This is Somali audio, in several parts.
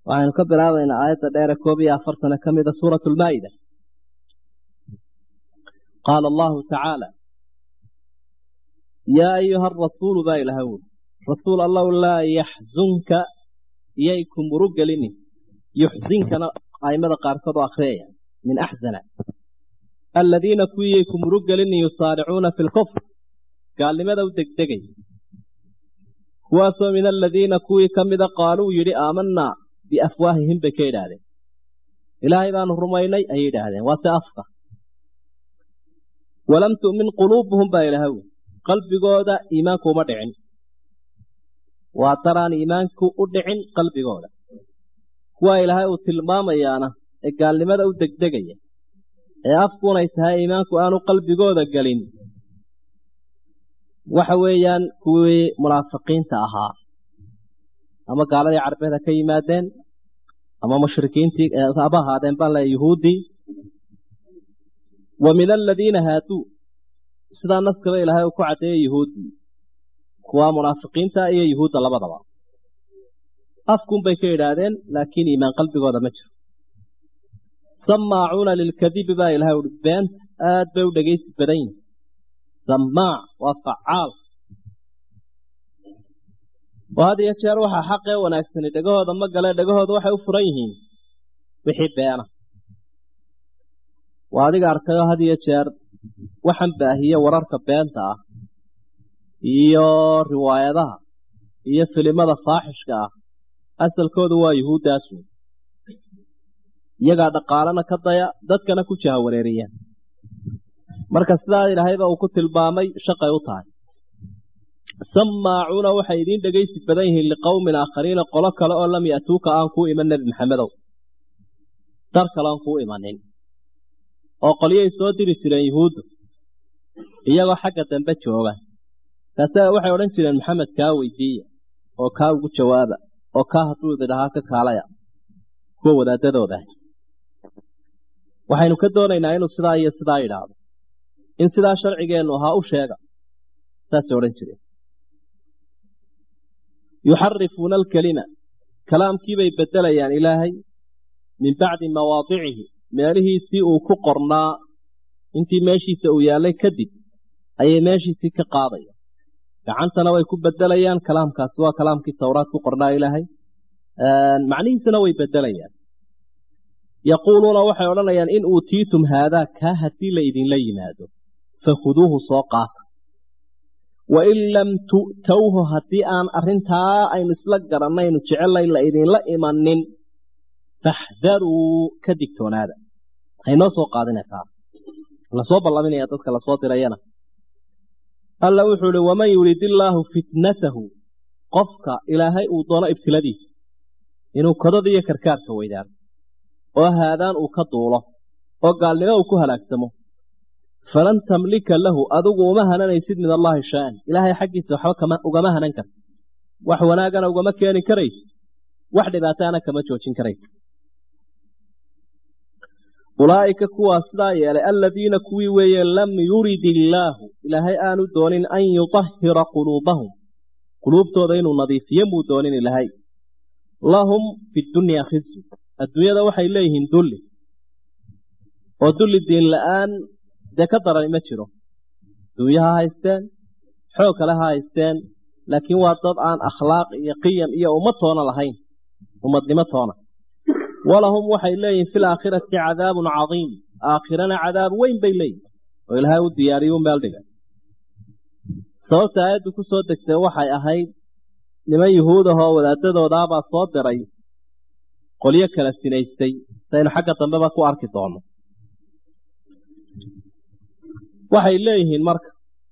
waxaynu ka bilaabaynaa aayadda dheere koob iyo afartana ka mida suuratu lmaa'ida qaala allahu tacaala yaa ayuha arasuulu baa ilaha wuri rasuul allow laa yaxzunka iyay ku murug gelinin yuxsinkana aimada qaarkood oo akhriyaya min axzana aladiina kuwiyay ku murug gelinin yusaaricuuna fi lkufr gaalnimada u degdegay kuwaasoo min aladiina kuwii ka mida qaaluu yidhi aamanaa biafwaahihim bay ka yidhaahdeen ilaahay baanu rumaynay ayay yidhaahdeen waa se afka walam tu'min quluubuhum baa ilaha wuri qalbigooda iimaanku uma dhicin waa daraan iimaanku u dhicin qalbigooda kuwaa ilaahay uu tilmaamayaana ee gaalnimada u degdegaya ee afkunay tahay iimaanku aanu qalbigooda gelin waxa weeyaan kuwii munaafiqiinta ahaa ama gaaladii carbeed ha ka yimaadeen ama mushrikiintii haba ahaadeen baan leeya yuhuuddii wa min aladiina haaduu sidaa naskaba ilaahay uu ku caddeeyay yuhuuddii kuwaa munaafiqiinta iyo yuhuudda labadaba afkunbay ka yidhaahdeen laakiin iimaan qalbigooda ma jiro samaacuuna lilkadibi baa ilahay uhi beenta aad bay u dhegaysi badan yihin samaac waa facaal oo had iyo jeer waxaa xaqee wanaagsani dhegahooda ma gale dhegahooda waxay u furan yihiin wixii beena waa adiga arkayo had iyo jeer waxaan baahiye wararka beenta ah iyo riwaayadaha iyo filimada faaxishka ah asalkoodu waa yuhuuddaas wey iyagaa dhaqaalana ka daya dadkana ku jaha wareeriya marka sidaa ilaahayba uu ku tilmaamay shaqay u tahay samaacuuna waxay idiin dhegaysi badan yihiin liqowmin aakhariina qolo kale oo lam ya'tuuka aan kuu iman nebi maxamedow dar kale aan kuu imanin oo qolyay soo diri jireen yuhuuddu iyagoo xagga dambe jooga taase waxay odhan jireen maxamed kaa weydiiya oo kaa ugu jawaaba oo kaa hadduu ididhahaa ka kaalaya kuwa wadaadadooda waxaynu ka doonaynaa inuu sidaa iyo sidaa yidhaahdo in sidaa sharcigeennu ahaa u sheega saasay odhan jireen yuxarifuuna alkelima kalaamkiibay beddelayaan ilaahay min bacdi mawaadicihi meelihiisii uu ku qornaa intii meeshiisa uu yaallay kadib ayay meeshiisii ka qaadaya gacantana way ku beddelayaan kalaamkaasi waa kalaamkii towraad ku qornaa ilaahay macnihiisana way beddelayaan yaquuluuna waxay odhanayaan in uutiitum haadaa kaa haddii la idinla yimaado fakhuduuhu soo qaata wain lam tu'towhu haddii aan arrintaa aynu isla garannaynu jecellay la idinla imanin faxdaruu ka digtoonaada haynoo soo qaadinataa lasoo ballaminaya dadka lasoo dirayana alla wuxuu ihi waman yurid illaahu fitnatahu qofka ilaahay uu doono ibtiladiisa inuu kodada iyo karkaarka weydaano oo haadaan uu ka duulo oo gaalnimo uu ku halaagsamo falan tamlika lahu adigu uma hananaysid min allaahi shaa-an ilaahay xaggiisa waxba ugama hanan karta wax wanaagana ugama keeni karaysa wax dhibaataana kama joojin karaysa ulaa'ika kuwaa sidaa yeelay aladiina kuwii weeye lam yurid illaahu ilaahay aanu doonin an yutahhira quluubahum quluubtooda inuu nadiifiyo muu doonin ilaahay lahum fi dunyaa khizyu adduunyada waxay leeyihiin dulli oo dulli diin la-aan dee ka darani ma jiro duunya ha haysteen xoog kale ha haysteen laakiin waa dad aan akhlaaq iyo qiyam iyo ummad toona lahayn ummadnimo toona walahum waxay leeyihin fi laakhirati cadaabun cadiim aakhirana cadaab weyn bay leeyihin oo ilaahay u diyaariyu meel dhiga sababta aayaddu ku soo degtay waxay ahayd niman yuhuudahoo wadaadadoodaabaa soo diray qolyo kala sinaystay saynu xagga dambeba ku arki doonno waxay leeyihiin marka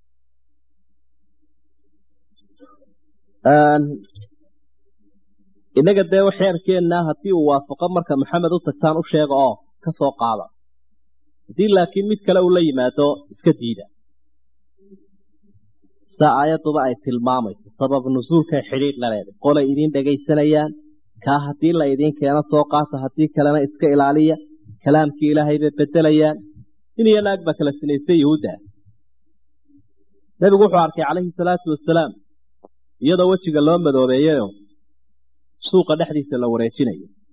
innaga dee xeerkeennaa haddii uu waafaqo marka maxamed u tagtaan u sheega oo ka soo qaada haddii laakiin mid kale uu la yimaado iska diida sidaa aayadduba ay tilmaamayso sabab nusuulkay xidhiidh la leeday qolay idiin dhegaysanayaan kaa haddii la idiin keeno soo qaata haddii kalena iska ilaaliya kalaamkii ilaahay bay beddelayaan in iyo naag baa kala sinaystay yuhuudda nebigu wuxuu arkay calayhi salaatu wasalaam iyadoo wejiga loo madoobeeyeyo suuqa dhexdiisa la wareejinayo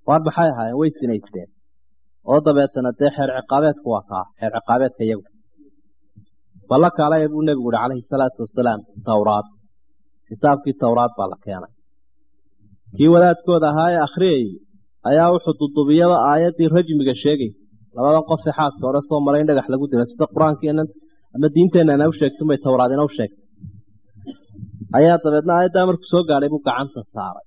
waar maxay ahaayeen way sinaysteen oo dabeetana dee xeer ciqaabeedku waa kaa xeer ciqaabeedka iyagu balla kaalaya buu nebigu yihi calayhi salaatu wasalaam towraad kitaabkii towraad baa la keenay kii wadaadkooda ahaa ee akhriyayay ayaa wuxuu dudubiyaba aayaddii rajmiga sheegay labadan qof ee xaaska hore soo maray in dhagax lagu dilo sida qur-aankeenan ama diinteenana u sheegtay bay towraadina u sheegtay ayaa dabeedna aayaddaa markuu soo gaadhay buu gacanta saaray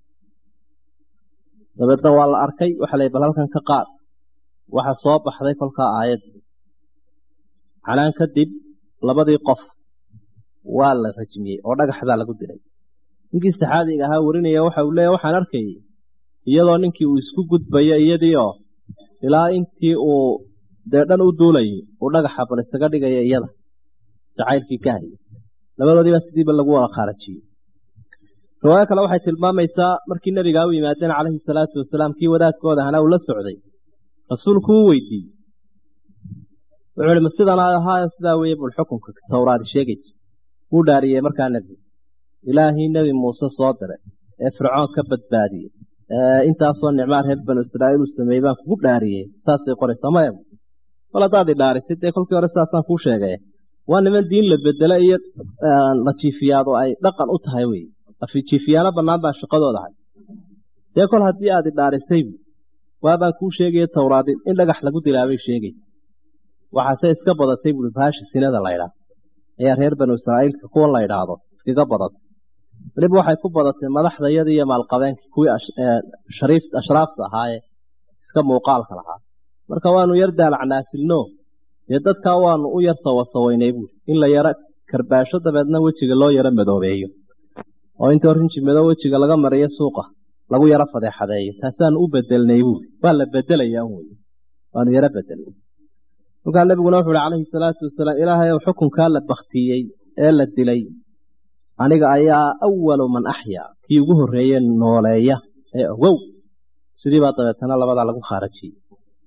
dabeedna waa la arkay waxa la bal halkan ka qaad waxa soo baxday kolkaa aayadda calaan kadib labadii qof waa la rajmiyey oo dhagax baa lagu dilay ninkii saxaabiga ahaa warinaya waxa uu leeyahy waxaan arkayay iyadoo ninkii uu isku gudbayo iyadii oo ilaa intii uu dee dhan u duulayay uu dhagaxa bal isaga dhigaya iyada jacaylkii ka hayay labadoodiiba sidiiba lagu wada khaarajiyey riwaayo kale waxay tilmaamaysaa markii nebigaa u yimaadeen calayhi salaatu wasalaam kii wadaadkooda ahana uu la socday rasuulku uu weydiiyey wuxuu ihi ma sidan ahaayo sidaa weeye bul xukunka towraadi sheegayso wuu dhaariyey markaa nebigu ilaahii nebi muuse soo diray ee fircoon ka badbaadiyey intaasoo nicmaa reer banu israa'iil uu sameeyey baan kugu dhaariyey saasay qoraysaa maya mal haddaad i dhaarisay dee kolkii hore sidaasaan kuu sheegay waa niman diin la bedelo iyo la jiifiyaad oo ay dhaqan u tahay wey jiifiyaano bannaan baa shaqadooda ahay dee kol haddii aad i dhaarisaybu waabaan kuu sheegaya towraadi in dhagax lagu dilaabay sheegaysa waxaase iska badatay buui baasha sinada la ydhaah ayaa reer banu israa'iilka kuwan la ydhaahdo iskaga badatay weliba waxay ku badatay madaxdayadii iyo maalqabeenkii kuwii ashraafta ahaayee iska muuqaalka lahaa marka waanu yar daalacnaasilno dee dadkaa waanu u yar sawasawaynay buui in la yaro karbaasho dabeedna wejiga loo yaro madoobeeyo oo inta rinji madow wejiga laga mariyo suuqa lagu yaro fadeexadeeyo taasaanu u bedelnay buui waa la bedelayaa wey waanu yaro bedelnay kolkaa nabiguna wuxu uhi calayhi salaatu wasalaam ilaahay ow xukunkaa la baktiyey ee la dilay aniga ayaa awalu man axyaa kii ugu horreeye nooleeya ee ogow sidii baa dabeetana labadaa lagu khaarajiyey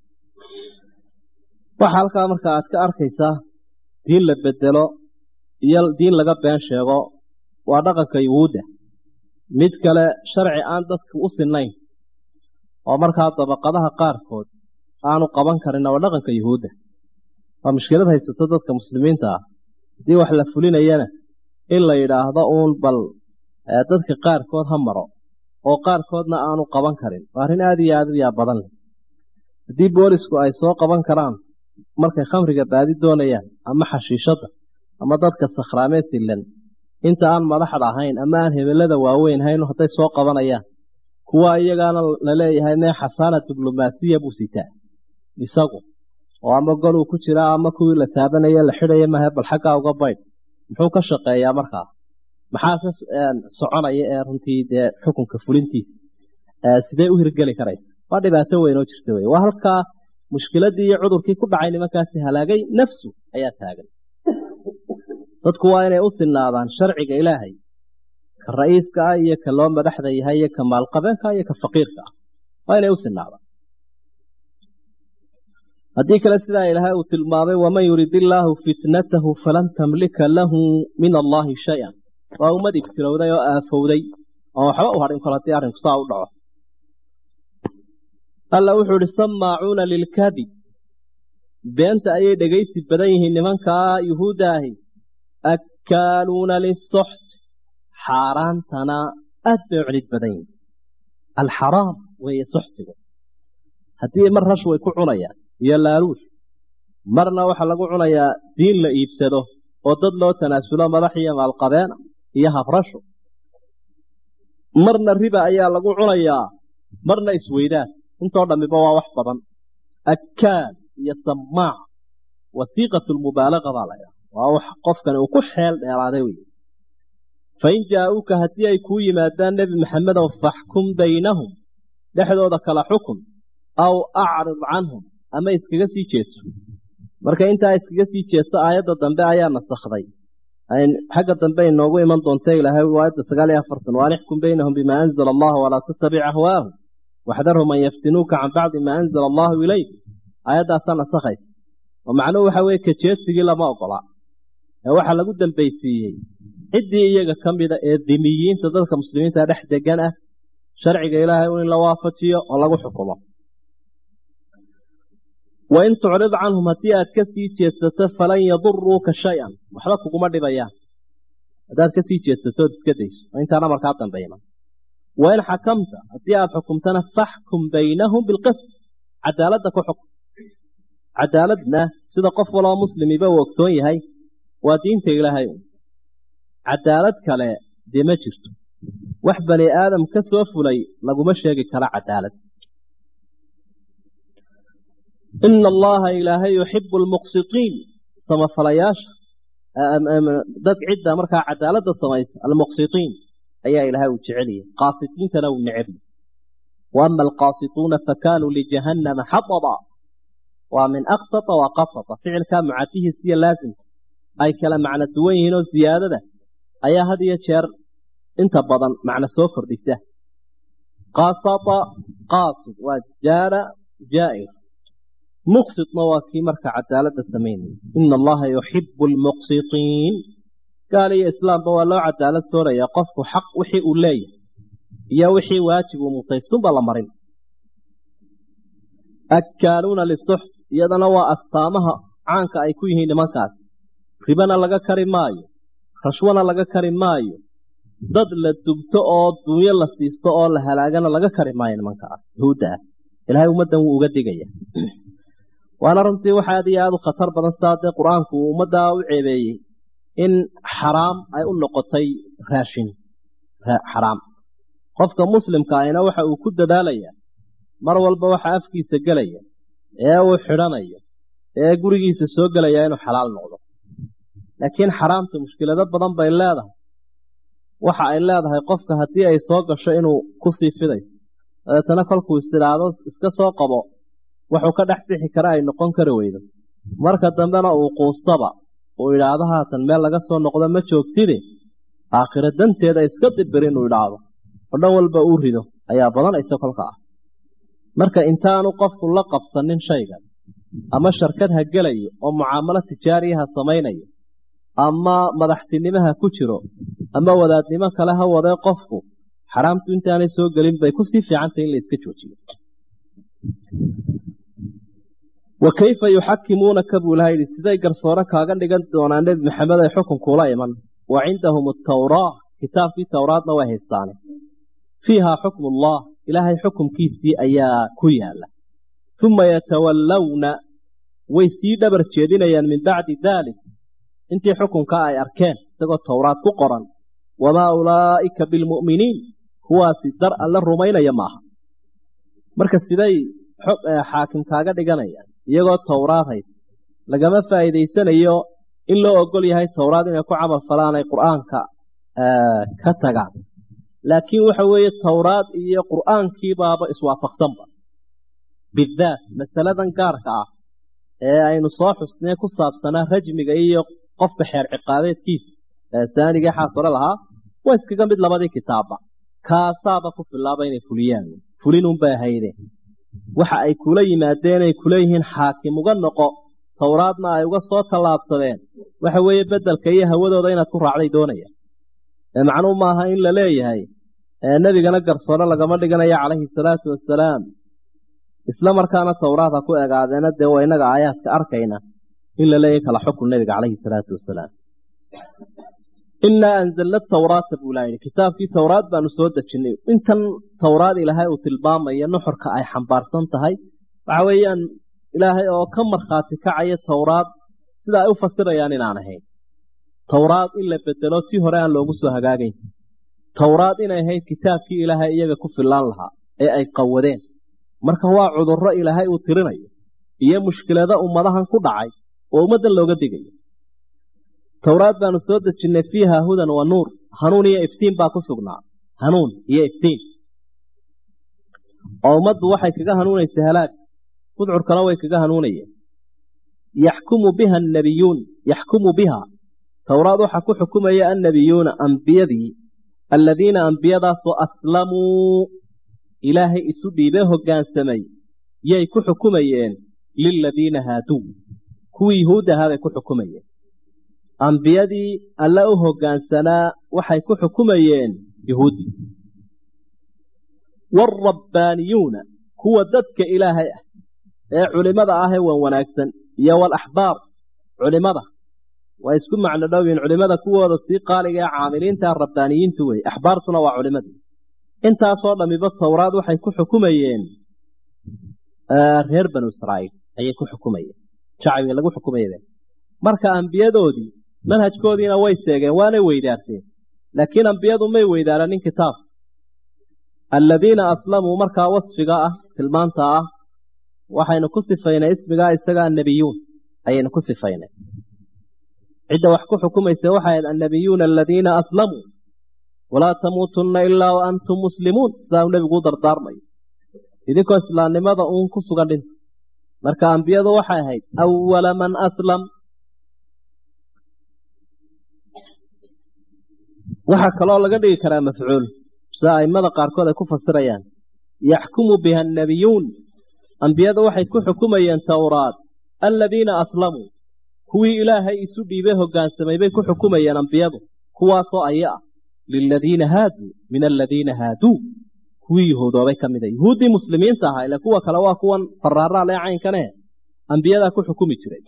waxaa halkaa marka aad ka arkaysaa diin la bedelo iyo diin laga been sheego waa dhaqanka yuhuudda mid kale sharci aan dadka u sinayn oo markaa dabaqadaha qaarkood aanu qaban karin waa dhaqanka yuhuudda waa mushkilad haysato dadka muslimiinta ah haddii wax la fulinayana in la yidhaahdo uun bal dadka qaarkood ha maro oo qaarkoodna aanu qaban karin waa arrin aada iyo aada u yaa badan leh haddii boolisku ay soo qaban karaan markay khamriga baadi doonayaan ama xashiishadda ama dadka sakhraamee silan inta aan madaxda ahayn ama aan hebelada waaweyn hayn hadday soo qabanayaan kuwa iyagaana la leeyahay mee xasaana diblomaasiya buu sitaa isagu oo ama goluu ku jiraa ama kuwii la taabanaya la xidhaya mahe bal xaggaa uga baydh muxuu ka shaqeeyaa markaa maxaase soconaya ee runtii dee xukunka fulintiisa sidee u hirgeli karaysa waa dhibaato weyn oo jirta wey waa halkaa mushkiladii iyo cudurkii ku dhacay nimankaasi halaagay nafsu ayaa taagan dadku waa inay u sinaadaan sharciga ilaahay ka ra'iiska ah iyo ka loo madaxda yahay iyo ka maalqabeenka iyo ka faqiirka ah waa inay u sinaadaan haddii kale sidaa ilaahay uu tilmaamay waman yurid illaahu fitnatahu falan tamlika lahu min allaahi shay-an waa ummad ibtilowday oo aafowday oon waxba u hadhin kol haddii arrinku saa u dhaco alla wuxuu ihi samaacuuna lilkadib beenta ayay dhegaysi badan yihiin nimankaa yuhuudda ahi akkaaluuna lisoxt xaaraantana aad bay u celid badan yihiin alxaraam weeye soxtigu haddii mar rash way ku cunayaan iyo laaluush marna waxaa lagu cunayaa diin la iibsado oo dad loo tanaasulo madax iyo maalqabeena iyo habrasho marna riba ayaa lagu cunayaa marna isweydaan intoo dhammiba waa wax badan akkaal iyo samaac wasiiqatu lmubaalaga baa laydhaha waa wax qofkani uu ku xeel dheeraaday wey fain jaa-uuka haddii ay kuu yimaadaan nebi maxamedow faxkum baynahum dhexdooda kala xukun aw acrid canhum ama iskaga sii jeedso marka intaa iskaga sii jeedso aayadda dambe ayaa nasakhday xagga dambe inoogu iman doonta ilaahay aayadda sagaal iyo afartan waan ixkum baynahum bimaa anzala allahu walaa tattabic ahwaahum waxdarhum an yaftinuuka can bacdi maa anzala allahu ilayk aayaddaasaa nasakhaysa oo macnuhu waxa weeye kajeedsigii lama ogola ee waxaa lagu dambaysiiyey ciddii iyaga ka mida ee dimiyiinta dadka muslimiinta dhex degan ah sharciga ilaahay in la waafajiyo oo lagu xukumo wain tucrid canhum haddii aad ka sii jeedsato falan yaduruuka shay-an waxba kuguma dhibayaan haddaad ka sii jeedsato ood iska dayso oo intaana markaa dambayman wain xakamta haddii aad xukumtana faxkum baynahum bilqist cadaaladda ku xukum cadaaladna sida qof waloo muslimiba uu ogsoon yahay waa diinta ilaahay un cadaalad kale dee ma jirto wax bani aadam ka soo fulay laguma sheegi karo cadaalad ina allaha ilaahay yuxibu almuqsitiin samafalayaasha dad cidda markaa cadaaladda samaysa almuqsitiin ayaa ilaahay uu jeceliyay qaasitiintana uu necebiyey wa ama alqaasituuna fakanuu lijahannama xataba waa min aqsata wa qasata ficilkaa mucadihiis iyo laasimka ay kala macno duwan yihiin oo ziyaadada ayaa had iyo jeer inta badan macno soo kordhisa qasata qaasid waa jaara jaa'ir muqsitna waa kii marka cadaaladda samaynaya ina allaha yuxibu almuqsitiin gaal iyo islaamba waa loo cadaalad sooraya qofku xaq wixii uu leeyahay iyo wixii waajib uu mutaystunba la marin akkaaluuna lisuxt iyadana waa astaamaha caanka ay ku yihiin nimankaas ribana laga kari maayo rashwana laga kari maayo dad la dubto oo dunyo la siisto oo la halaagana laga kari maayo nimankaas yahuudda ah ilaahay ummaddan wuu uga digaya waana runtii waxa aad iyo aada u khatar badan sidaa dee qur-aanku uu ummaddaa u ceebeeyey in xaraam ay u noqotay raashin xaraam qofka muslimka ahina waxa uu ku dadaalaya mar walba waxa afkiisa gelaya ee uu xidhanayo ee gurigiisa soo gelaya inuu xalaal noqdo laakiin xaraamta mushkilado badan bay leedahay waxa ay leedahay qofka haddii ay soo gasho inuu kusii fidayso dabeetana kolkuu istidhaahdo iska soo qabo wuxuu ka dhex bixi kara ay noqon kari weydo marka dambena uu quustaba uu idhaahdo haatan meel laga soo noqdo ma joogtide aakhiro danteeda iska dibir inuu idhaahdo oo dhan walba uu rido ayaa badanaysa kolka ah marka intaanu qofku la qabsanin shaygan ama sharkad ha gelayo oo mucaamalo tijaariyaha samaynayo ama madaxtinimaha ku jiro ama wadaadnimo kale ha wadee qofku xaraamtu intaanay soo gelin bay kusii fiicantay in la iska joojiyo wa kayfa yuxakimuunaka buu ilaha yidhi siday garsoore kaaga dhigan doonaan nebi maxamed ay xukunkuula iman wa cindahum atawraa kitaabkii towraadna way haystaane fiihaa xukmu ullah ilaahay xukumkiisii ayaa ku yaala uma yatawallawna way sii dhabar jeedinayaan min bacdi daalik intii xukunka ay arkeen isagoo towraad ku qoran wamaa ulaa'ika bilmu'miniin kuwaasi dar alla rumaynaya maaha marka siday xaakim kaaga dhiganayaan iyagoo towraad haysa lagama faa'iidaysanayo in loo ogol yahay towraad inay ku camal falaan ay qur'aanka ka tagaan laakiin waxa weeye towraad iyo qur'aankiibaaba iswaafaqsanba bidaat masaladan gaarka ah ee aynu soo xusnee ku saabsanaa rajmiga iyo qofka xeer ciqaabeedkiisa saanigii xaasore lahaa waa iskaga mid labadii kitaabba kaasaaba ku filaaba inay fuliyaan fulinunbay ahayde waxa ay kula yimaadeen ay kuleeyihiin xaakim uga noqo towraadna ay uga soo tallaabsadeen waxa weeye bedelka iyo hawadooda inaad ku raacday doonaya macnuu maaha in la leeyahay nebigana garsoore lagama dhiganayo calayhi salaatu wasalaam isla markaana towraad ha ku egaadeena dee waa innaga aayaadka arkayna in la leeyahay kala xukun nebiga calayhi salaatu wasalaam innaa anzalna tawraata buu ilaha yidhi kitaabkii towraad baanu soo dejinnay intan towraad ilaahay uu tilmaamaya nuxurka ay xambaarsan tahay waxa weeyaan ilaahay oo ka markhaati kacaya towraad sida ay u fasirayaan inaan ahayn towraad in la bedelo tii hore aan loogu soo hagaagayn towraad inay ahayd kitaabkii ilaahay iyaga ku fillaan lahaa ee ay qawadeen marka waa cudurro ilaahay uu tirinayo iyo mushkilado ummadahan ku dhacay oo ummaddan looga digayo towraad baanu soo dejinnay fiiha hudan wa nuur hanuun iyo iftiin baa ku sugnaa hanuun iyo iftiin oo ummaddu waxay kaga hanuunaysay halaag gudcurkana way kaga hanuunayeen yaxkumu biha annabiyuun yaxkumu biha towraad waxaa ku xukumaya annabiyuuna ambiyadii alladiina ambiyadaasoo aslamuu ilaahay isu dhiibee hoggaansamay yay ku xukumayeen liladiina haaduu kuwii yuhuud ahaa bay ku xukumayeen ambiyadii alle u hoggaansanaa waxay ku xukumayeen yuhuuddii waalrabbaaniyuuna kuwa dadka ilaahay ah ee culimada ah ee wan wanaagsan iyo walaxbaar culimada waa isku macno dhowyiin culimada kuwooda sii qaaliga ee caamiliinta rabbaaniyiintu wey axbaartuna waa culimadii intaasoo dhamiba towraad waxay ku xukumayeen reer banu israa'iil ayay ku xukumayeen shacbiga lagu xukumayeen marka ambiyadoodii manhajkoodiina way seegeen waanay weydaarteen laakiin ambiyadu may weydaaranin kitaab aladiina aslamuu markaa wasfiga ah tilmaanta ah waxaynu ku sifaynay ismigaa isagaa annabiyuun ayaynu ku sifaynay cidda wax ku xukumaysa waxay ahayd annabiyuuna aladiina aslamuu walaa tamuutunna ilaa wa antum muslimuun sidaa uu nebigu u dardaarmayo idinkoo islaamnimada uun ku sugan dhinta marka ambiyadu waxay ahayd awala man aslam waxaa kaloo laga dhigi karaa mafcuul sida a'immada qaarkood ay ku fasirayaan yaxkumu biha annabiyuun ambiyadu waxay ku xukumayeen towraad aladiina aslamuu kuwii ilaahay isu dhiibay hoggaansamay bay ku xukumayeen ambiyadu kuwaasoo aya ah liladiina haaduu min aladiina haaduu kuwii yahuudoobay ka mida yuhuuddii muslimiinta ahaa ile kuwa kale waa kuwan faraaraal ee caynkane ambiyadaa ku xukumi jiray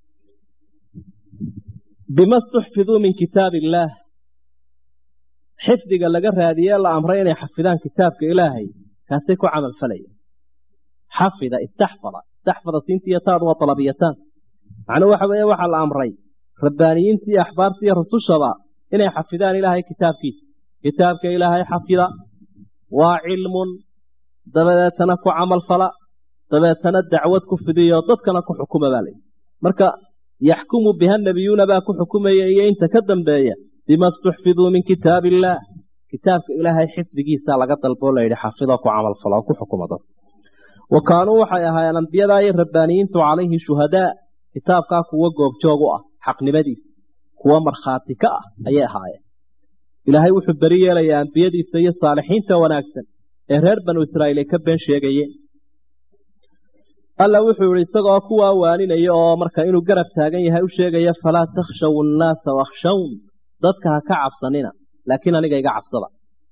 bima stuxfiduu min kitaab illaah xifdiga laga raadiyee la amray inay xafidaan kitaabka ilaahay kaasay ku camal falayeen xafida istaxfada istaxfada siintiiyo taadu waa dalabiyataan macnuu waxa weeye waxaa la amray rabbaaniyiintii iyo axbaartii iyo rusushaba inay xafidaan ilaahay kitaabkiisa kitaabka ilaahay xafida waa cilmun dabadeetana ku camal fala dabeetana dacwad ku fidiyo dadkana ku xukuma baa layihi marka yaxkumu biha nabiyuuna baa ku xukumaya iyo inta ka dambeeya bima stuxfiduu min kitaab illaah kitaabka ilaahay xifdigiisa laga dalboo layidhi xafidoo ku camal falo oo ku xukuma dad wa kaanuu waxay ahaayeen ambiyadaa iyo rabbaaniyiintu calayhi shuhadaa kitaabkaa kuwa goobjoog u ah xaqnimadiisa kuwa markhaati ka ah ayay ahaayeen ilaahay wuxuu beri yeelayaa ambiyadiisa iyo saalixiinta wanaagsan ee reer banu israa'iil ay ka been sheegayeen alla wuxuu yihi isagoo kuwaa waaninaya oo marka inuu garab taagan yahay u sheegaya falaa takhshaw annaasa wakhshawn dadka ha ka cabsanina laakiin aniga iga cabsada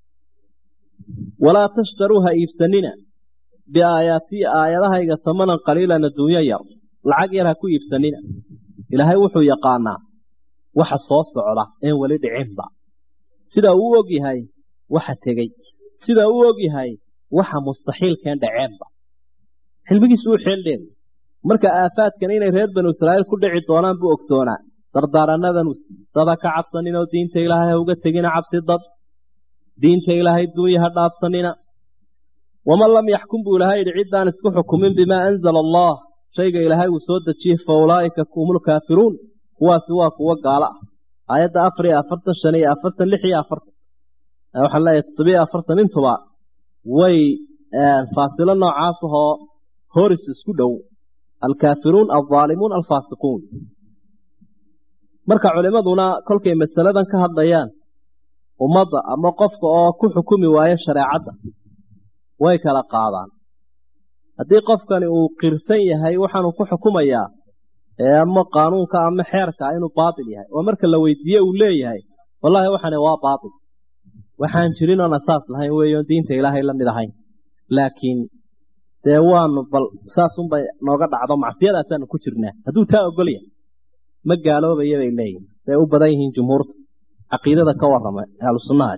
walaa tashtaruu ha iibsanina biaayaatii aayadahayga tamanan qaliilan adduunyo yar lacag yar ha ku iibsanina ilaahay wuxuu yaqaanaa waxa soo socda een weli dhicinba sida uu og yahay waxa tegey sida uu og yahay waxa mustaxiilkeen dhaceenba xilmigiisu u xeeldheed marka aafaadkan inay reer banu israa'iil ku dhici doonaan buu ogsoonaa dardaarannadan dada ka cabsaninoo diinta ilaahay ha uga tegina cabsi dad diinta ilaahay duunya ha dhaafsanina waman lam yaxkum buu ilaahay yidhi ciddaan isku xukumin bimaa anzala allah shayga ilaahay uu soo dejiyey fa ulaa'ika humul kaafiruun kuwaasi waa kuwo gaalo ah aayadda afar iyo afartan shan iyo afartan lix iyo afartan waxaan leeyahay toddobiyo afartan intuba way faasilo noocaas ahoo horis isku dhow alkaafiruun aldaalimuun alfaasiquun marka culimaduna kolkay masaladan ka hadlayaan ummadda ama qofka oo ku xukumi waayo shareecadda way kala qaadaan haddii qofkani uu qirsan yahay waxaanuu ku xukumayaa ama qaanuunka ama xeerka inuu baatil yahay oo marka la weydiiye uu leeyahay wallaahi waxani waa baatil waxaan jirin oon asaas lahayn weeyoon diinta ilaahay la mid ahayn laakiin dee waanu bal saasunbay nooga dhacdo macsiyadaasaanu ku jirnaa hadduu taa ogol yahay ma gaaloobaya bay leeyihin say u badan yihiin jumhuurta caqiidada ka warrama ahlu sunnaha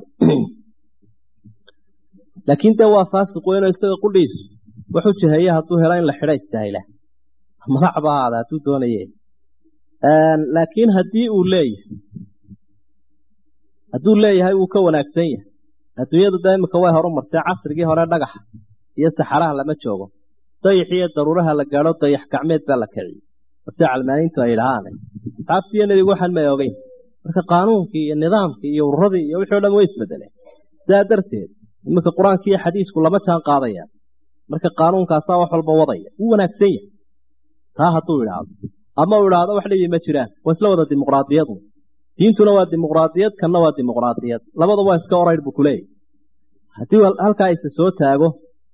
laakiin dee waa faasiq weynoo isaga qudhiisu wuxuu jiheeye hadduu helo in la xidho istaahila madax ba ahaada hadduu doonaye laakiin haddii uu leeyahay hadduu leeyahay wuu ka wanaagsan yahay adduunyadu da imika way horu martay casrigii hore dhagaxa iyo saxaraha lama joogo dayax iyo daruuraha la gaadho dayax gacmeed baa la kiciyey si calmaaniintu ay dhahaan asxaabtiiyo nebigu waxaan may ogeyn marka qaanuunkii iyo nidaamkii iyo ururadii iyo wixii o dhan way isbedeleen sidaa darteed iminka qur-aanki iyo xadiisku lama jaan qaadayaan marka qaanuunkaasaa wax walba wadaya wuu wanaagsan yahay taa hadduu idhaahdo ama uu idhaahdo wax dhibi ma jiraan waa isla wada dimuqraadiyadu diintuna waa dimuqraadiyad kanna waa dimuqraadiyad labada waa iska oraydh buu kuleeyahy haddii halkaa isa soo taago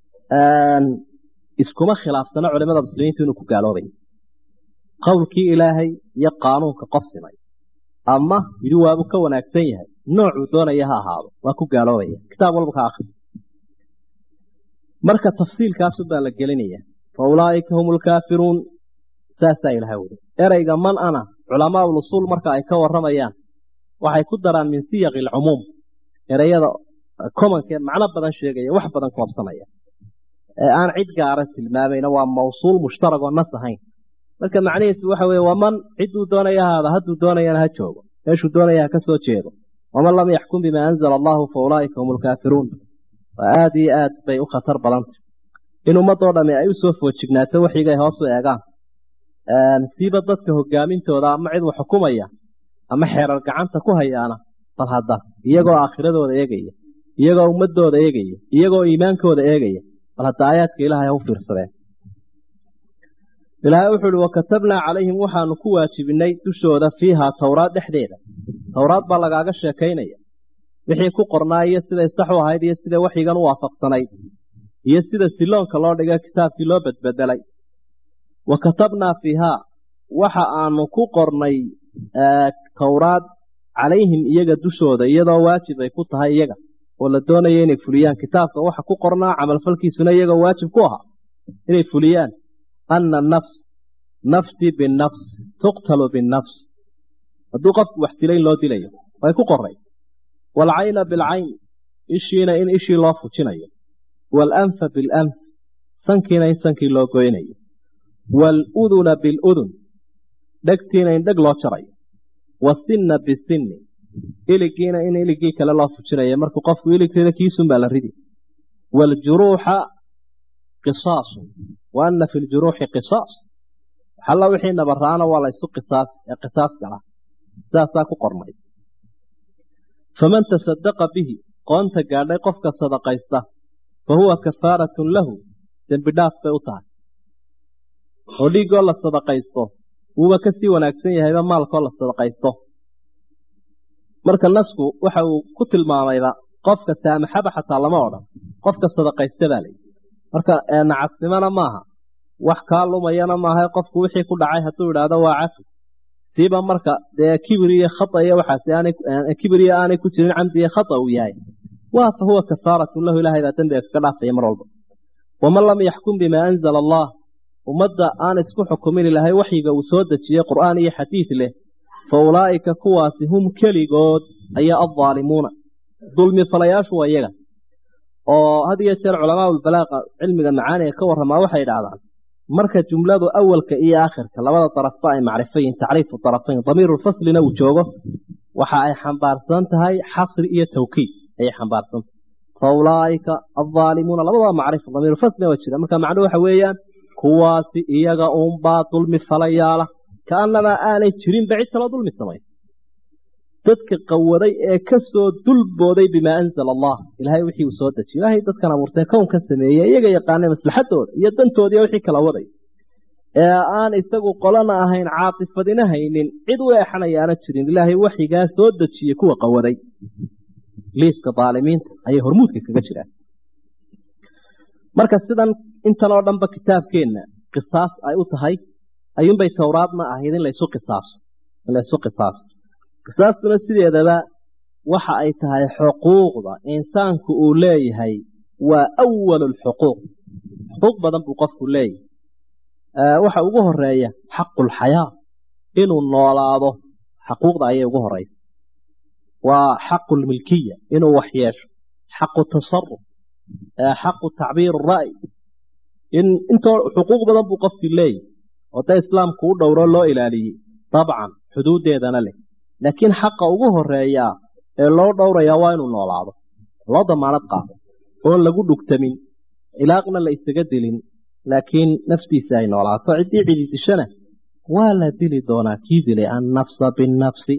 iskuma khilaafsano culimada muslimiintu inuu ku gaaloobay qowlkii ilaahay iyo qaanuunka qof simay ama yidhi waabuu ka wanaagsan yahay noocuu doonaya ha ahaado waa ku gaaloobaya kitaab walba ka akri marka tafsiilkaasu baa la gelinaya fa ulaa'ika hum lkaafiruun saasaa ilahay wuri ereyga man ana culamaa ulusuul marka ay ka warramayaan waxay ku daraan min siyaqi alcumuum ereyada komankee macno badan sheegaya wax badan koobsanaya ee aan cid gaara tilmaamayna waa mawsuul mushtarag oo nas ahayn marka macnihiisu waxa weeye waman cidduu doonaya haada hadduu doonayana ha joogo meeshuu doonaya ha ka soo jeedo waman lam yaxkum bimaa anzala allahu fa ulaa'ika hum lkaafiruun waa aada iyo aad bay u khatar badantay in ummadoo dhami ay usoo foojignaato waxigay hoos u eegaan siiba dadka hogaamintooda ama cid wax xukumaya ama xeerar gacanta ku hayaana bal hadda iyagoo aakhiradooda eegaya iyagoo ummadooda eegaya iyagoo iimaankooda eegaya bal hadda aayaadka ilaahay ha u fiirsadeen ilaahay wuxuu uhi wakatabnaa calayhim waxaanu ku waajibinay dushooda fiihaa towraad dhexdeeda towraad baa lagaaga sheekaynaya wixii ku qornaa iyo siday sax u ahayd iyo sida waxyigan u waafaqsanayd iyo sida siloonka loo dhigay kitaabkii loo badbedelay wa katabnaa fiihaa waxa aanu ku qornay towraad calayhim iyaga dushooda iyadoo waajib ay ku tahay iyaga oo la doonaya inay fuliyaan kitaabka waxa ku qornaa camalfalkiisuna iyagoo waajib ku ahaa inay fuliyaan ana nafs nafsi binafs tuqtalu binafs hadduu qofku wax dilayn loo dilayo way ku qoray waalcayna bilcayn ishiina in ishii loo fujinayo waalanfa bilanf sankiina in sankii loo goynayo waaluduna biludun dhegtiina in dheg loo jarayo wasinna bisinni iligiina in iligii kale loo fujinayo markuu qofku iligteeda kiisun baa la ridi waaljuruuxa qisaasun wa anna fi ljuruuxi qisaas waxalla wixii nabaraana waa la ysu qisaas ee qisaas gala sidaasaa ku qornay faman tasadaqa bihi qoonta gaadhay qofka sadaqaysta fa huwa kafaaratun lahu dembi dhaaf bay u tahay oo dhiiggoo la sadaqaysto wuuba ka sii wanaagsan yahayba maalkoo la sadaqaysto marka nasku waxa uu ku tilmaamayba qofka saamaxaba xataa lama odhan qofka sadaqaysta baa layidhi marka nacasnimona maaha wax kaa lumayana maaha qofku wixii ku dhacay hadduu idhaahdo waa cafi siiba marka dee kibir iyo khata iyo waxaas kibir iyo aanay ku jirin camdi iyo khata uu yahay waa fa huwa kafaaratun lahu ilahay baa dembiga kaga dhaafaya mar walba waman lam yaxkum bimaa anzala allah ummadda aan isku xukumin ilahay waxyiga uu soo dejiyey qur'aan iyo xadiid leh fa ulaa'ika kuwaasi hum keligood ayaa addaalimuuna dulmi falayaashu waa iyaga oo had iyo jeer culamaa ulbalaaqa cilmiga macaaniga ka warramaa waxay idhaahdaan marka jumladu awalka iyo aakhirka labada darafba ay macrifo yihiin tacriifu darafayn damiirulfaslina uu joogo waxa ay xambaarsan tahay xasri iyo tawkiid ayay xambaarsan tahay fa ulaa'ika addaalimuuna labadaba macrifo damiirulfaslina waa jira marka macnuhu waxa weeyaan kuwaasi iyaga uunbaa dulmi falayaala kaannamaa aanay jirinba cid kaloo dulmi samay dadka qawaday ee ka soo dulbooday bimaa anzala allah ilaahay wixii uu soo dejiy ilaahay dadkan abuurtay kownkan sameeyey iyaga yaqaanay maslaxadooda iyo dantoodiiyo wixii kala waday ee aan isagu qolana ahayn caatifadina haynin cid u eexanayaana jirin ilaahay waxigaa soo dejiyey kuwa qawaday liiska daalimiinta ayay hormuudka kaga jiraan marka sidan intan oo dhanba kitaabkeenna qisaas ay u tahay ayuunbay towraadna ahayd in laysu qisaaso in laysu qisaaso qisaastuna sideedaba waxa ay tahay xuquuqda insaanku uu leeyahay waa awalu lxuquuq xuquuq badan buu qofku leeyahay waxa ugu horeeya xaqulxayaa inuu noolaado xaquuqda ayay ugu horeysa waa xaqulmilkiya inuu wax yeesho xaqu tasaruf xaqu tacbiir ra'y in intoo xuquuq badan buu qofkii leeyahay oo da islaamku u dhowro loo ilaaliyey dabcan xuduuddeedana leh laakiin xaqa ugu horeeyaa ee loo dhowrayaa waa inuu noolaado loo damaanad qaado oon lagu dhugtamin ilaaqna la isaga dilin laakiin naftiisa ay noolaato ciddii cidi dishana waa la dili doonaa kii dilay annafsa binnafsi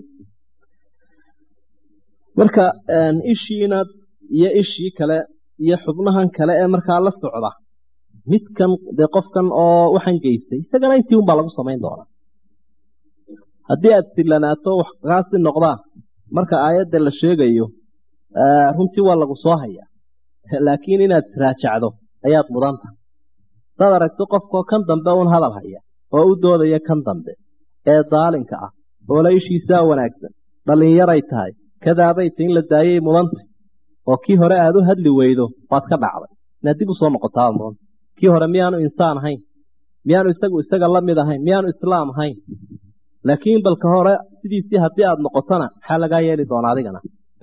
marka ishiina iyo ishii kale iyo xubnahan kale ee markaa la socda midkan dee qofkan oo waxaan geystay isagana intii unbaa lagu samayn doonaa haddii aad sillanaato wax kaasi noqdaan marka aayadda la sheegayo runtii waa lagu soo hayaa laakiin inaad raajacdo ayaad mudan tahay hadaad aragto qofkoo kan dambe uun hadal haya oo u doodaya kan dambe ee daalinka ah oo la ishiisaa wanaagsan dhallinyaray tahay kadaabay ta in la daayay mudantay oo kii hore aad u hadli weydo waad ka dhacday inaad dib usoo noqotaa doonta kii hore miyaanu insaan ahayn miyaanu isagu isaga la mid ahayn miyaanu islaam ahayn laakiin balka hore sidiisii haddii aada noqotona maxaa lagaa yeeli doonaa adigana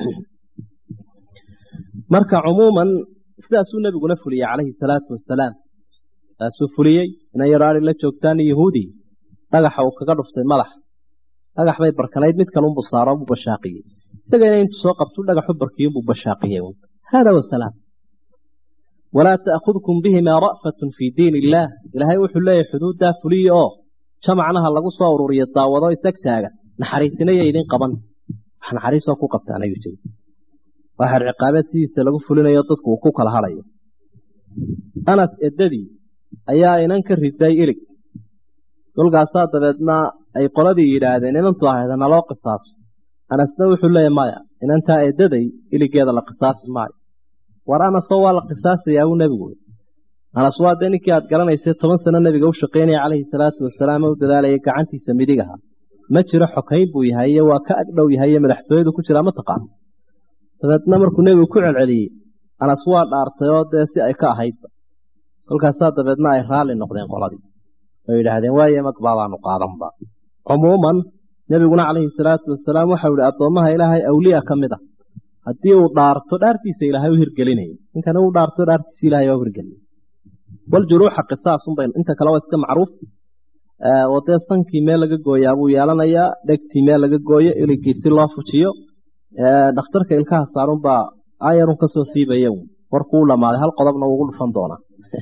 marka cumuuman sidaasuu nebiguna fuliyey calayhi salaatu wasalaam saasuu fuliyey inan yaraari la joogtaan yahuudi dhagaxa uu kaga dhuftay madax dhagax bay barkanayd mid kalunbu saaro buu bashaaqiyey isagana intuu soo qabtu dhagaxu barkiyunbuu bashaaqiyey hada wasalaam walaa ta'khudkum bihimaa ra'fatun fii diin illaah ilaahay wuxuu leeyahay xuduuddaa fuliya oo jamacnaha lagu soo ururiyo daawado isag taaga naxariisinaya idin qaban wax naxariisoo ku qabtaan ayuu jiri waa xer ciqaabeed sidiisa lagu fulinayo dadku uu ku kala hadhayo anas eddadii ayaa inan ka riday ilig kolkaasaa dabeedna ay qoladii yidhaahdeen inantu ahayda naloo qisaaso anasna wuxuu leeyahy maya inantaa eeddaday iligeeda la qisaasi maayo war anasoo waa la qisaasayaa uu nebigu anas waa dee ninkii aad garanaysay toban sano nebiga u shaqaynaya calayhi salaatu wasalaam u dadaalayay gacantiisa midigaha ma jiro xokayn buu yahay iyo waa ka agdhow yahay iyo madaxtooyadu ku jiraa ma taqaano dabeedna markuu nebigu ku celceliyey anas waa dhaartay oo dee si ay ka ahaydba kolkaasaa dabeedna ay raalli noqdeen qoladii oo yidhaahdeen waaye magbaabaanu qaadanba cumuuman nebiguna calayhi salaatu wasalaam waxau ihi addoommaha ilaahay awliya ka mid a haddii uu dhaarto dhaartiisa ilaahay u hirgelinaya ninkana uu dhaarto dhaartiisa ilahay waa u hirgelinaya waljuruuxa qisaasunbay inta kale waa iska macruuf oo dee sankii meel laga gooyaa buu yeelanayaa dhegtii meel laga gooyo iligii si loo fujiyo dhakhtarka ilkaha saarunbaa ayarun kasoo siibaya warkuu u dhamaaday hal qodobna ugu dhufan doonaa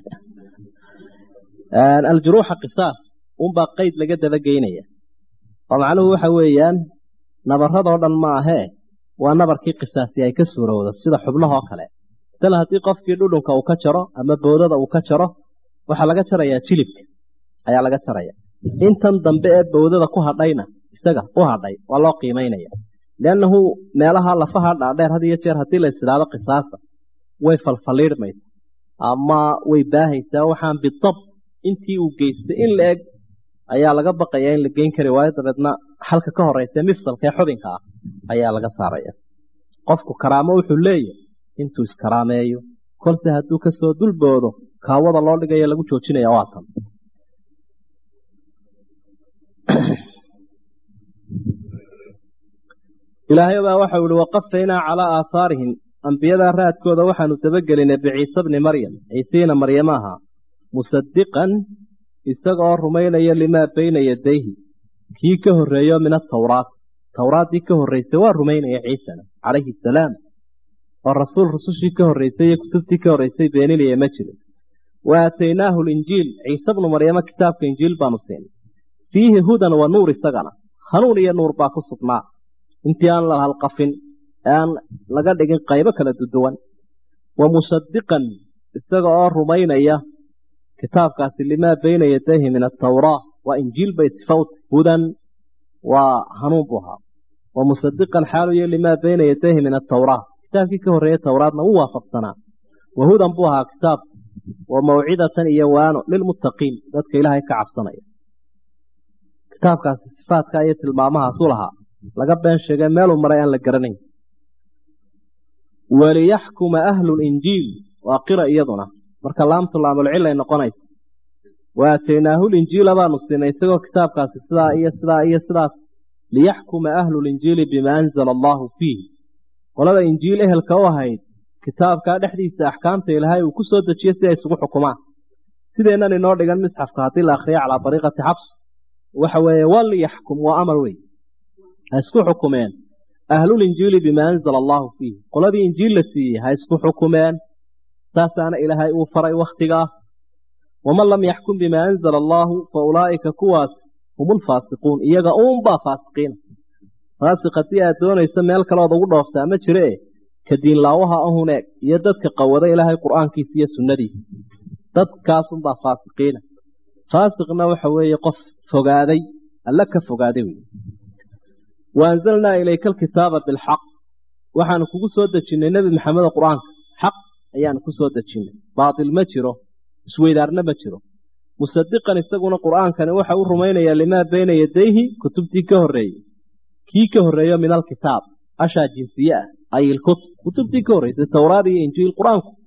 aljuruuxa qisaas unbaa qeyd laga dabageynaya oo macnuhu waxa weeyaan nabaradoo dhan ma ahee waa nabarkii qisaasi ay ka suurowdo sida xubnahoo kale tala haddii qofkii dhudhunka uu ka jaro ama boodada uu ka jaro waxaa laga jarayaa jilibka ayaa laga jaraya intan dambe ee bowdada ku hadhayna isaga u hadhay waa loo qiimaynaya liannahu meelaha lafaha dhaadheer had iyo jeer haddii la isidhaado qisaasa way falfaliidhmaysa ama way baahaysaa waxaan bidab intii uu geystay in la eg ayaa laga baqaya in la geyn kari waayo dabeedna halka ka horeysa mifsalka ee xubinka ah ayaa laga saaraya qofku karaamo wuxuu leeyahay intuu iskaraameeyo kolse hadduu kasoo dulboodo kaawada loo dhigaya lagu joojinaya waa tan ilaahay baa waxau ihi waqafaynaa calaa aahaarihim ambiyadaa raadkooda waxaanu dabagelinay biciise bni maryam ciisiina maryama ahaa musadiqan isaga oo rumaynaya limaa bayna yadayhi kii ka horreeyo min atawraat tawraaddii ka horreysay waa rumaynaya ciisana calayhi asalaam oo rasuul rusushii ka horreysay iyo kutubtii ka horreysay beeninaya ma jirin wa aataynaahu linjiil ciise bnu maryamo kitaabka injiil baanu siinay fiihi hudan wa nuur isagana hanuun iyo nuur baa ku sugnaa intii aan la halqafin ee aan laga dhigin qaybo kala duduwan wa musadiqan isaga oo rumaynaya kitaabkaasi limaa bayna yadayhi min atawraa waa injiil bay sifawta hudan waa hanuun buu ahaa wa musadiqan xaaluyo limaa bayna yadayhi min atawraa kitaabkii ka horreeyey towraadna wuu waafaqsanaa wa hudan buu ahaa kitaab wa mawcidatan iyo waano lilmuttaqiin dadka ilaahay ka cabsanaya kitaabkaasi sifaadka iyo tilmaamahaasu lahaa laga been sheegay meeluu maray aan la garanayn waliyaxkuma ahlulinjiil waa qira iyaduna marka laamtu laamulcilay noqonaysa wa aataynaahu linjiila baanu siinay isagoo kitaabkaasi sidaa iyo sidaa iyo sidaas liyaxkuma ahlulinjiili bimaa anzala allaahu fiih qolada injiil ehelka u ahayd kitaabkaa dhexdiisa axkaamta ilaahay uu ku soo dejiyo si ay isugu xukumaan sideennan inoo dhigan misxafka haddii la akhriyo calaa dariiqati xabs waxa weeye waliyaxkum waa amar wey ha isku xukumeen ahlulinjiili bimaa anzala allaahu fiih qoladii injiil la siiyey ha isku xukumeen saasaana ilaahay uu faray wakhtigaa waman lam yaxkum bimaa anzala allaahu fa ulaa'ika kuwaas hum ulfaasiquun iyaga uunbaa faasiqiina faasiq haddii aad doonayso meel kaleood ugu dhooftaa ma jire e ka diinlaawaha ahun eeg iyo dadka qawada ilaahay qur'aankiisa iyo sunnadiisa dadkaasunbaa faasiqiina faasiqna waxa weeye qof fogaaday alla ka fogaaday wey wa anzalnaa ilayka alkitaaba bilxaq waxaanu kugu soo dejinnay nebi maxamedo qur-aanka xaq ayaanu ku soo dejinnay baatil ma jiro isweydaarna ma jiro musadiqan isaguna qur'aankani waxa u rumaynayaa limaa bayna yadayhi kutubtii ka horreeyey kii ka horreeyo min alkitaab ashaa jinsiye ah ay ilkutub kutubtii ka horreysay towraad iyo injiil qur-aanku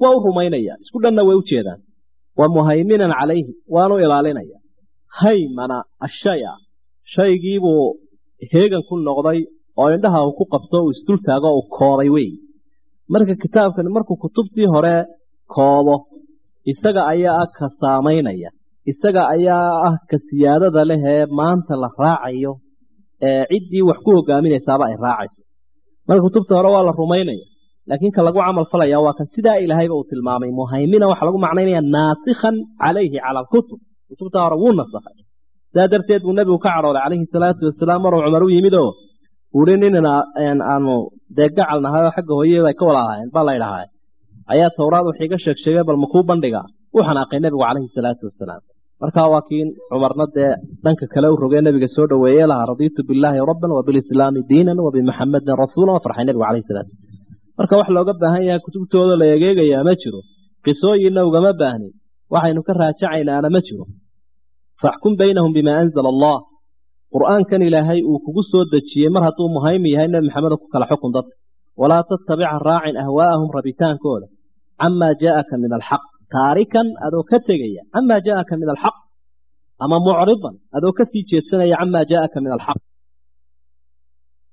waa u rumaynaya isku dhanna way u jeedaan wa muhayminan calayhi waanu ilaalinaya haymana ashaya shaygiibuu heegan ku noqday oo indhaha uu ku qabto uu isdultaago uu koobay wey marka kitaabkani markuu kutubtii hore koobo isaga ayaa ah ka saamaynaya isaga ayaa ah ka siyaadada leh ee maanta la raacayo ee ciddii wax ku hogaaminaysaaba ay raacayso marka kutubta hore waa la rumaynaya laakiin ka lagu camal falaya waa kan sidaa ilaahayba uu tilmaamay muhaymina waxaa lagu macnaynaya naasikhan calayhi cala alkutub kutubta hore wuu nasakhay sidaa darteed buu nebigu ka cadhooday calayhi salaatu wasalaam maruu cumar u yimid oo uhi nin aanu dee gacal nahay oo xagga hooyada ay ka walaalahayn baa la ydhahaa ayaa towraad wax iga sheeg sheegay bal makuu bandhiga u xanaaqay nebigu calayhi salaatu wasalaam markaa waa kiin cumarna dee dhanka kale u rogee nebiga soo dhoweeye lahaa radiitu billaahi rabban wa bilislaami diinan wa bimuxamadin rasuulan waa farxay nebigu calayhi salaatu marka wax looga baahan yahay kutubtooda la egeegayaa ma jiro qisooyinna ugama baahnin waxaynu ka raajacaynaana ma jiro faxkum baynahum bimaa anzala allah qur'aankan ilaahay uu kugu soo dejiyey mar hadduu muhaymi yahay nebi maxamedo ku kala xukun dadka walaa tattabica raacin ahwaa'ahum rabitaankooda camaa jaa'aka min alxaq taarikan adoo ka tegaya camaa jaa'aka min alxaq ama mucridan adoo ka sii jeedsanaya camaa jaa'aka min alxaq